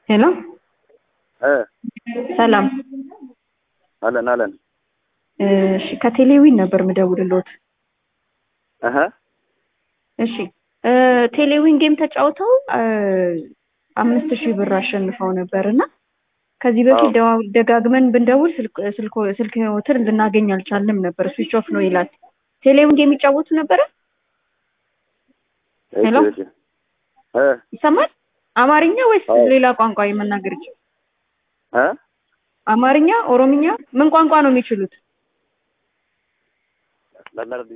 ሄሎ እ ሰላም አለን አለን እሺ ከቴሌዊን ነበር ምደውልልዎት እህ እሺ እ ቴሌዊን ጌም ተጫውተው እ አምስት ሺህ ብር አሸንፈው ነበር እና ከዚህ በፊት ደዋ- ደጋግመን ብንደውል ስልክ ስልኮ ስልክዎትን ልናገኝ አልቻልንም ነበር ስዊች ኦፍ ነው ይላል ቴሌዊን ጌም ይጫወቱ ነበረ ሄሎ? እሺ እሺ እ ይሰማል አማርኛ ወይስ አዎ። ሌላ ቋንቋ የመናገር ይችላል እ አማርኛ ኦሮምኛ ምን ቋንቋ ነው የሚችሉት ለመርድ